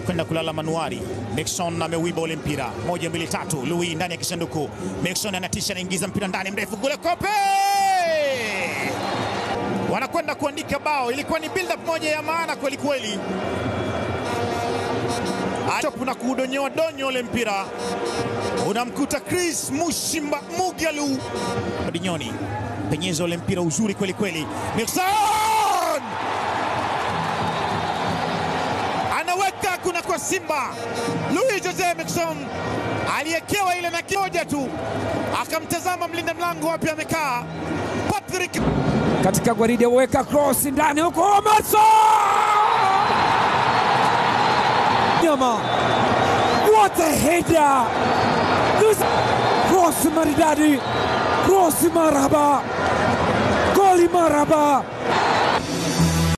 kwenda kulala manuari. Nixon ameuiba ule mpira, moja mbili tatu. Louis ndani ya kisanduku, Nixon anatisha, anaingiza mpira ndani mrefu kule, kope wanakwenda kuandika bao. Ilikuwa ni build up moja ya maana kweli kweli, na kuudonyoa donyo ule mpira unamkuta Chris Mushimba Mugalu Dinyoni, penyeza ule mpira uzuri kweli kweli, Nixon anaweka kuna kwa Simba. Louis Jose Nixon aliyekewa ile na kimoja tu, akamtazama mlinda mlango wapi amekaa Patrick katika gwaride, weka cross ndani huko, Maso nyama, what a header! Cross maridadi, cross maraba, goli maraba